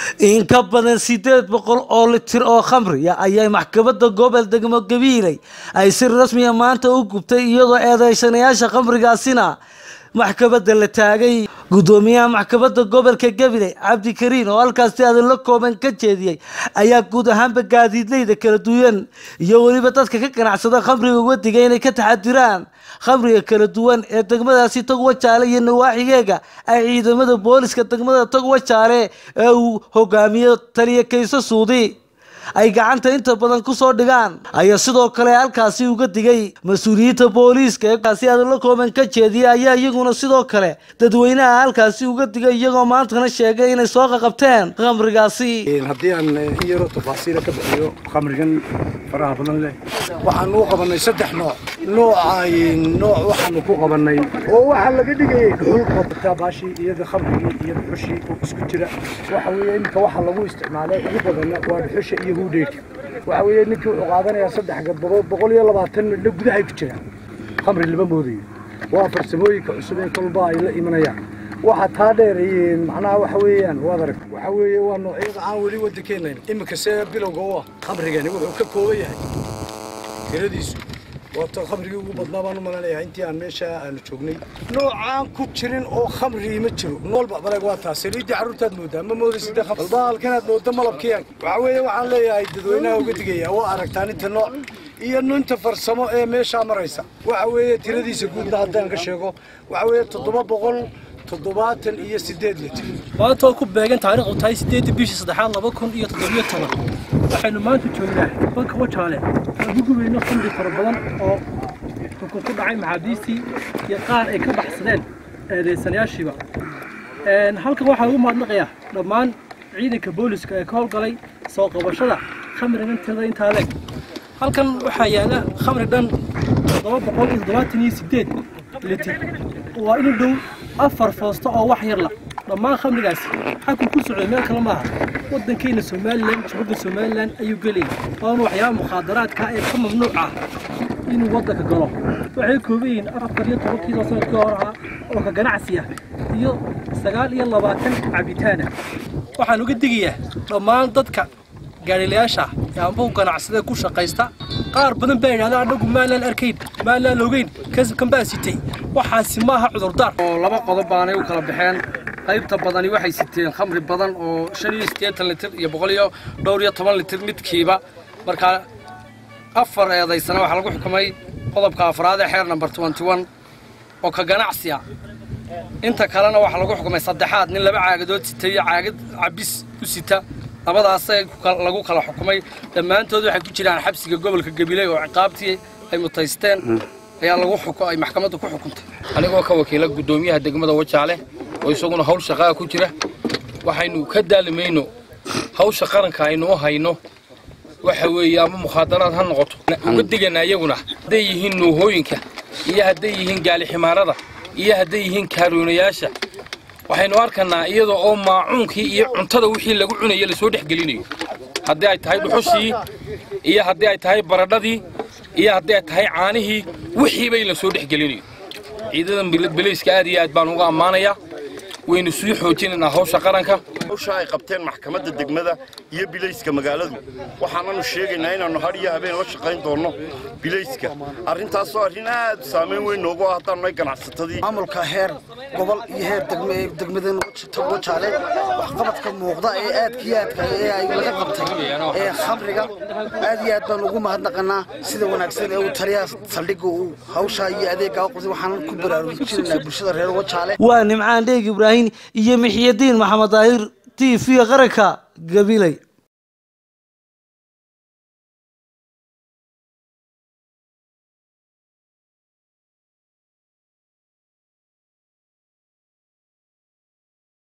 in ka badan sideed boqol oo litir oo khamriya ayay maxkamadda gobol degmo gabiiley ay si rasmiya maanta u gubtay iyadoo eedeysanayaasha khamrigaasina maxkamadda la taagay guddoomiyaha maxkamadda gobolka gabiley cabdikariin oo halkaasi adinla kooban ka jeediyey ayaa guud ahaanba gaadiidleyda kala duwan iyo weliba dadka ka ganacsada khamriga wadiga inay ka taxadiraan khamriga kala duwan ee degmadaasi tagwa jaale iyo nawaaxigeega ay ciidamada booliska degmada tagwa jaale ee uu hogaamiyo taliya kayso suudi ay gacanta inta badan kusoo dhigaan ayaa sidoo kale halkaasi uga digay mas-uuliyiinta booliiska eekaasi adala kooban ka jeediyay ayaa iyaguna sidoo kale dadweynaha halkaasi uga digay iyagoo maantana sheegay inay soo qaqabteen khamrigaasi haddii aan in yaroo tafaasiila ka bixiyo khamrigan faraha badan leh waxaanu u qabannay saddex nooc nooca nooc waxaanu ku qabannay oo waxaa laga dhigayay dhuxul baashii iyada khamrigii iyo dhuxushii oo isku jira waxa weeye iminka waxa lagu isticmaalay ugu badanna waa dhuxusha iyo huudheedka waxa weeye ninkii wuxuu qaadanayaa saddex gadbadood boqol iyo labaatan midho gudahay ku jiraan khamri lama moodayo waa farsamooyinka cusub ee kolba ay la imanayaan waxa taa dheereeyeen macnaha waxa weeyaan waad arag waxa weeye waa noocyada aan weli waddankeennayn iminka see bilowga u ah khamrigani wuxuu ka kooban yahay tiradiisu waata khamrigii ugu badnaa baan u malanayaa intii aan meesha aanu joognay noocaan ku jirin oo khamri ma jiro noolba baleg waa taas saliiddii carruurtaad moodaa ma moodaysid balba halkanaad mooda malabkiyan waxa weeye waxaan leeyahay dadweynaha uga digaya waa aragtaan inta nooc iyo ninta farsamo ee meeshaa maraysa waxa weeye tiradiisa guudna haddaan ka sheego waxa weeye toddoba boqol toddobaatan iyo sideed litir maanta oo ku beegan taariikhdu tahay sideedii bishii saddexaad laba kun iyo toddobiyo toban waxaynu maanta joognaa banka wajaale aan ku gubayno khamri fara badan oo xukun ku dhacay maxaabiistii iyo qaar ay ka baxsadeen eedeysanayaashiiba halkan waxaa ugu mahadnaqayaa dhammaan ciidanka booliska ee ka howlgalay soo qabashada khamrigan tirada intaa leeg halkan waxaa yaala khamri dhan toddoba boqol iyo toddobaatan iyo sideed litir waa inu dhow afar foosto oo wax yar la dhammaan khamrigaasi xakun ku socday meel kale maaha waddankeena somalilan juhudda somalilan ayuu gelayay waana waxyaaba mukhaadaraadka ee ka mamnuuc ah inuu waddanka galo waxay kooban yihiin afar iyo toban kiilo sanadkii hor ahaa oo ka ganacsiya iyo sagaal iyo labaatan cabitaana waxaan uga digayaa dhammaan dadka gaadhilayaasha ee ambahu ganacsadee ku shaqaysta qaar badan baa yidhahda anagu maalaan arkayn maalaan ogeyn kasabkan baa sitay waxaasi maaha cudurdaar oo laba qodob baanay u kala baxeen qaybta badani waxay siteen khamri badan oo shan iyo siddeetan litir iyo boqol iyo dhowr iyo toban litir midkiiba markaa afar eedaysana waxaa lagu xukumay qodobka afraad ee xeer number twenty one oo ka ganacsiya inta kalena waxaa lagu xukumay saddexaad nin laba caagadood sita iyo caagad cabis u sita labadaasay lagu kala xukumay dhammaantood waxay ku jiraan xabsiga gobolka gabiley oo ciqaabtii ay mutaysteen ayaa lagu ay maxkamaddu ku xukuntay anigoo ka wakiila guddoomiyaha degmada wajaale oo isaguna hawl shaqaa ku jira waxaynu ka daalimayno hawsha qaranka aynu u hayno waxa weeye ama mukhaadaraad ha noqoto uga digana iyaguna hadday yihiin nuuhooyinka iyo hadday yihiin gaaliximaarada iyo hadday yihiin kaaruunayaasha waxaynu arkanaa iyada oo maacuunkii iyo cuntada wixii lagu cunaya lasoo dhex gelinayo haddii ay tahay dhuxushii iyo haddii ay tahay baradhadii iyo haddii ay tahay caanihii wixiiba in lasoo dhex gelinayo ciidadan belayska aad iyo aad baan uga ammaanayaa waynu sii xoojinaynaa hawsha qaranka hawsha ay qabteen maxkamadda degmada iyo bilayska magaaladu waxaananu sheegaynaa inaannu har iyo habeen la shaqayn doonno bilayska arrintaasoo arrin aad saamayn weyn noogu ah haddaannu ay ganacsatadii maamulka heer gobol iyo heer degmadan wajaale waxqabadka muuqda ee aadka iyo aadka ee ay laga qabtay ee khamriga aad iyo aad baan ugu mahadnaqanaa sida wanaagsan ee uu taliyaha saldhigga uu hawshaa iyo adeeggaa u qabtay waxaanan ku baraarujinaynaa bulshada reer wajaale waa nimcaan dheeg ibraahim iyo mixyadiin maxamed daahir t v qaranka gabiley